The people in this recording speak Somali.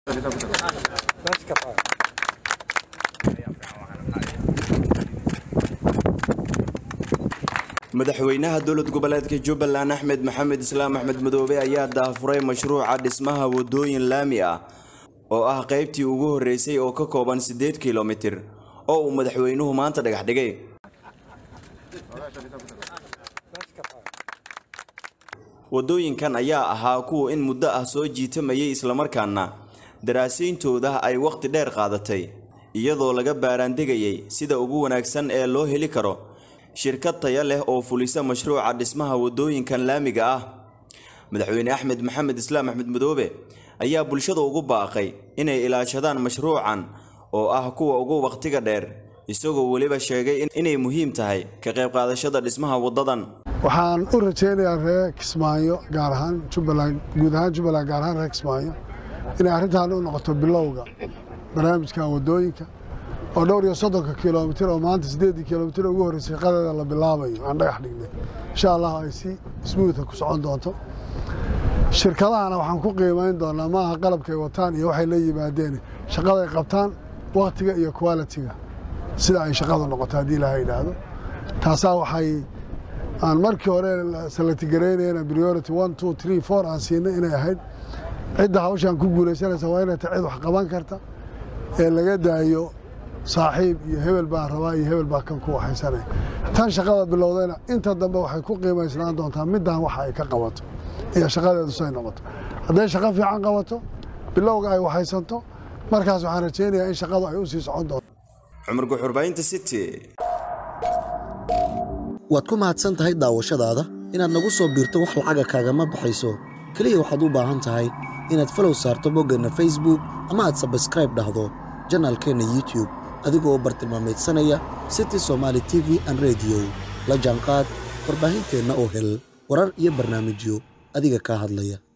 madaxweynaha dowlad goboleedka jubbaland axmed maxamed islaam axmed madoobe ayaa daafuray mashruuca dhismaha wadooyin laami ah oo ah qaybtii ugu horeysay oo ka kooban siddeed kilomitir oo uu madaxweynuhu maanta dhagax dhigay wadooyinkan ayaa ahaa kuwa in muddo ah soo jiitamayay islamarkaana daraasayntooda ay wakhti dheer qaadatay iyadoo laga baaraandegayay sida ugu wanaagsan ee loo heli karo shirkad taya leh oo fulisa mashruuca dhismaha wadooyinkan laamiga ah madaxweyne axmed maxamed islaam axmed madoobe ayaa bulshada ugu baaqay inay ilaashadaan mashruucan oo ah kuwa ugu wakhtiga dheer isagoo weliba sheegay inay muhiim tahay ka qayb qaadashada dhismaha wadadan waxaan u rajaynayaa reer kismaayo gaar ahaan jubbaland guud ahaan jubbaland gaar ahaan reer kismaayo inay arrintan u noqoto bilowga barnaamijkan wadooyinka oo dhowr iyo soddonka kilomitir oo maanta siddeeddii kilomitir ugu horreysay shaqadeeda la bilaabayo aan dhagax dhignay insha allah ay si smuutha ku socon doonto shirkadahana waxaan ku qiimayn doonaa maaha qalabkay wataan iyo waxay la yimaadeen shaqaday qabtaan wakhtiga iyo qualitiga sida ay shaqadu noqoto haddii ilaha yidhaahdo taasaa waxay aan markii hore salatigareynayna priority one two three four aan siinay inay ahayd cidda hawshaan ku guulaysanaysa waa inay tahay cid wax qaban karta ee laga daayo saaxiib iyo hebel baan rabaa iyo hebel baa kan ku waxaysanaya tan shaqada bilowdayna inta dambe waxay ku qiimaysnaan doontaa middan waxa ay ka qabato iyo shaqadeedu say noqoto hadday shaqo fiican qabato bilowga ay waxaysanto markaas waxaan rajaynayaa in shaqadu ay u sii socon doonto cumar guxurbaynta city waad ku mahadsan tahay daawashadaada inaad nagu soo biirto wax lacaga kaagama baxayso keliya waxaad u baahan tahay inaad falow saarto boggeenna facebook ama aad sabskraib dhahdo janaalkeenna youtube adigoo bartilmaameedsanaya city somaali t v an rediyo la jaanqaad warbaahinteenna oo hel warar iyo barnaamijyo adiga kaa hadlaya